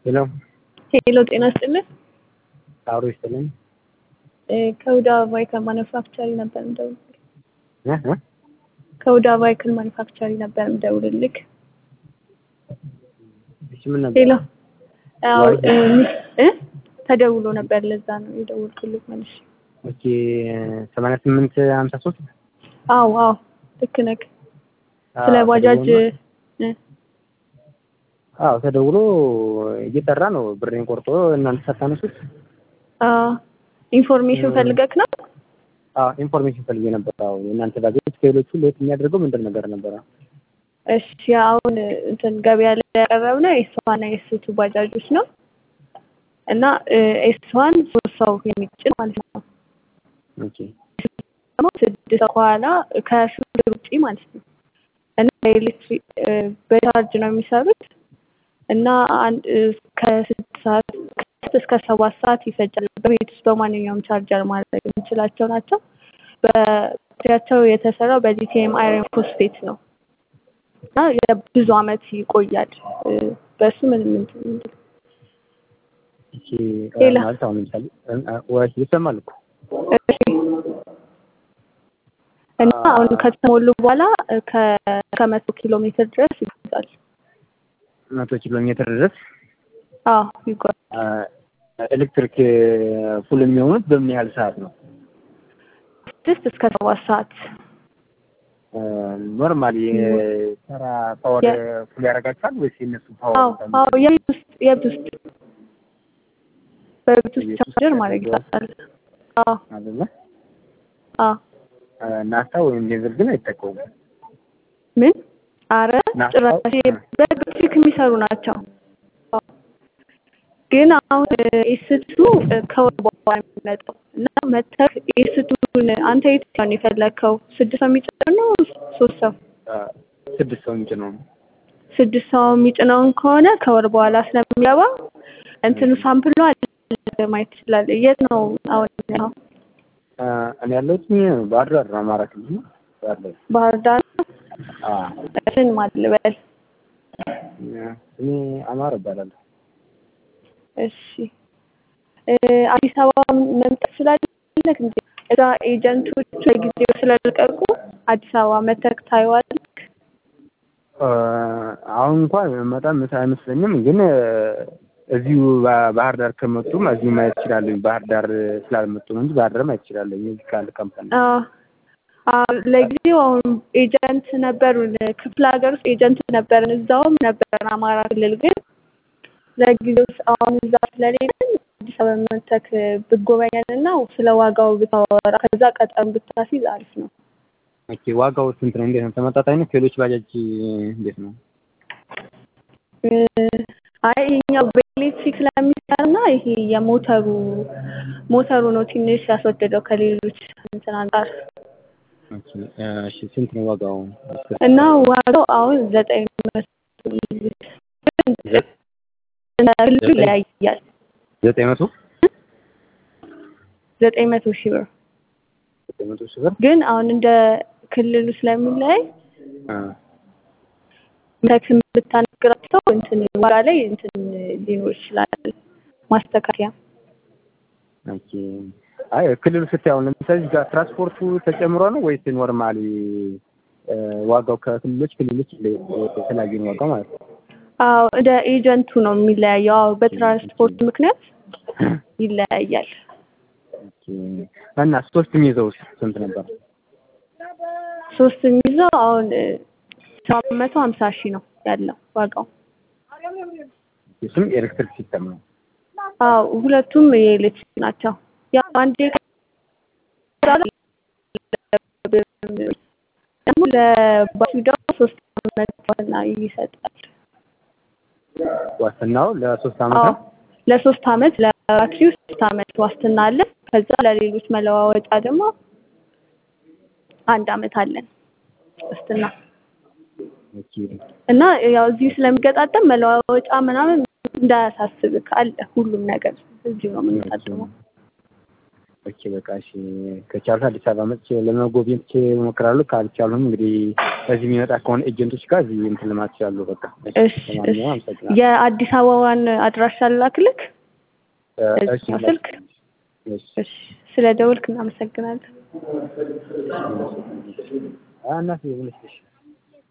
ሄሎ ሄሎ ጤና ይስጥልን። አብሮ ይስጥልኝ። ከሁዳ ቫይክል ማኑፋክቸሪ ነበር የምደውልልህ። እ እ ከሁዳ ቫይክል ማኑፋክቸሪ ነበር የምደውልልህ። እሺ ምን ነበር? ሄሎ አዎ ዋይ- እ ሚስ- እ ተደውሎ ነበር ለዛ ነው የደወልኩልህ መልሼ። ኦኬ ሰማንያ ስምንት ሀምሳ ሶስት አዎ አዎ ልክ ነህ። ስለ ባጃጅ እ አዎ ተደውሎ እየጠራ ነው ብሬን ቆርጦ እናንተ ሳታነሱት። አዎ ኢንፎርሜሽን እ ፈልገክ ነው? አዎ ኢንፎርሜሽን ፈልጌ ነበር። አዎ የእናንተ ባጃጅ ከሌሎቹ ለየት የሚያደርገው ምንድን ነገር ነበረ? እሺ አሁን እንትን ገበያ ላይ ያቀረብነው ኤስ ዋን እና ኤስ ቱ ባጃጆች ነው እና ኤስ ዋን ሶስት ሰው የሚጭን ማለት ነው። ኦኬ ደግሞ ስድስት ሰው ከኋላ ከሹፌር ውጪ ማለት ነው እና በኤሌክትሪክ በቻርጅ ነው የሚሰሩት እና አንድ ከስድስት ሰዓት ከስድስት እስከ ሰባት ሰዓት ይፈጃል። በቤት ውስጥ በማንኛውም ቻርጀር ማድረግ የምንችላቸው ናቸው። በባትሪያቸው የተሰራው በሊቲየም አይረን ፎስፌት ነው እና የብዙ አመት ይቆያል። እ፣ በሱ ምንም እንትን የለም። ኦኬ ሌላ ማለት አሁን ለምሳሌ እ፣ እ፣ ወይ ይሰማል እኮ እሺ እና አሁን ከተሞሉ በኋላ ከ- ከመቶ ኪሎ ሜትር ድረስ ይጓዛል። መቶ ኪሎ ሜትር ድረስ አዎ ይጓዛል። አ፣ ኤሌክትሪክ ፉል የሚሆኑት በምን ያህል ሰዓት ነው? ስድስት እስከ ሰባት ሰዓት ኖርማሊ ተራ ፓወር የ- ፉል ያደርጋችኋል ወይስ የእነሱ ፓወር አዎ አዎ የቤት ውስጥ የቤት ውስጥ በቤት ውስጥ የቤት ውስጥ ቻርጀር ማድረግ ይቻላል። አዎ አይደለ? አዎ ናፍታ ወይም ሌዘር ግን አይጠቀሙም። ምን አረ ናፍታ ጭራሽ በኤሌክትሪክ የሚሰሩ ናቸው። አዎ። ግን አሁን ኤስቱ ከወር በኋላ ነው የሚመጣው እና መተህ ኤስቱን አንተ የትኛውን ነው የፈለግከው? ስድስት ሰው የሚጭነው ነው ሶስት ሰው? አ፣ ስድስት ሰው እንጭ ነው። ስድስት ሰው የሚጭነውን ከሆነ ከወር በኋላ ስለሚገባ እንትኑ ሳምፕሉ አለ ማየት ትችላለህ። የት ነው አሁን ያለው? አ፣ እኔ ያለሁት ባህር ዳር ነው፣ አማራ ክልል ነው። ባህር ዳር ባህር ዳር አ፣ ስን ማልበል እኔ አማራ እባላለሁ። እሺ እ፣ አዲስ አበባ መምጣት ስላለህ እንዴ እዛ ኤጀንቶቹ ለጊዜው ስለለቀቁ አዲስ አበባ መተክ ታየዋለህ። አ፣ አሁን እንኳን መጣም አይመስለኝም፣ ግን እዚሁ ባ- ባህር ዳር ከመጡም እዚሁ ማየት እችላለሁ። ባህር ዳር ስላልመጡ ነው እንጂ ባህር ዳር ማየት እችላለሁ። የዚህ ካለ ካምፓኒ አዎ አዎ፣ ለጊዜው አሁን ኤጀንት ነበሩን ክፍለ ሀገር ውስጥ ኤጀንት ነበርን፣ እዛውም ነበረን አማራ ክልል ግን ለጊዜው አሁን እዛ ስለሌለን አዲስ አበባ መተክ ብጎበኘንና ስለ ዋጋው ብታወራ ከዛ ቀጠሮ ብታስይዝ አሪፍ ነው። ኦኬ ዋጋው ስንት ነው? እንዴት ነው? ተመጣጣኝ ነው? ከሌሎች ባጃጅ እንዴት ነው? እ፣ አይ ይሄኛው በኤሌክትሪክ ስለሚሰራና ይሄ የሞተሩ ሞተሩ ነው ትንሽ ያስወደደው ከሌሎች እንትን አንጻር ኦኬ እሺ፣ ስንት ነው ዋጋው? እና ዋጋው አሁን ዘጠኝ መቶ ዘ- ክልሉ ዘጠኝ ይለያያል። ዘጠኝ መቶ ዘጠኝ መቶ ሺህ ብር ዘጠኝ መቶ ሺህ ብር ግን አሁን እንደ ክልሉ ስለሚለያይ አ፣ መተክን ብታነግራቸው እንትን ዋጋ ላይ እንትን ሊኖር ይችላል ማስተካከያ። ኦኬ አይ ክልሉ ስታይ አሁን ለምሳሌ እዚህ ጋር ትራንስፖርቱ ተጨምሮ ነው ወይስ ኖርማሊ እ፣ ዋጋው ከክልሎች ክልሎች ይለይ- የተለያየ ነው ዋጋው ማለት ነው? አዎ እንደ ኤጀንቱ ነው የሚለያየው። አዎ በትራንስፖርት ምክንያት ይለያያል። ኦኬ እና ሶስት የሚይዘውስ ስንት ነበር? ሶስት የሚይዘው አሁን ሰባት መቶ ሀምሳ ሺህ ነው ያለው ዋጋው። እሱም ኤሌክትሪክ ሲስተም ነው። አዎ ሁለቱም የኤሌክትሪክ ናቸው። ያው አንዴ ደግሞ ለባትሪው ደግሞ ሶስት አመት ዋስትና ይሰጣል። ዋስትናው ለሶስት አመት አዎ ነው። ለሶስት አመት ለባትሪው ሶስት አመት ዋስትና አለ። ከዛ ለሌሎች መለዋወጫ ደግሞ አንድ አመት አለን ዋስትና ኦኬ እና ያው እዚሁ ስለሚገጣጠም መለዋወጫ ምናምን እንዳያሳስብክ አለ ሁሉም ነገር እዚሁ ነው የምንጠቀመው። ኦኬ በቃ እሺ ከቻልኩ አዲስ አበባ መጥቼ ለመጎብኘት እሞክራለሁ። ካልቻልኩም እንግዲህ ከዚህ የሚመጣ ከሆነ ኤጀንቶች ጋር እዚህ እንትን ልማት እችላለሁ። በቃ እሺ እሺ ለማንኛውም አመሰግናለሁ። የአዲስ አበባን አድራሻ ላክልክ እሺ እዚህኛው ስልክ እሺ እሺ ስለ ደውልክ እናመሰግናለን። እናቴ ብለሽ እሺ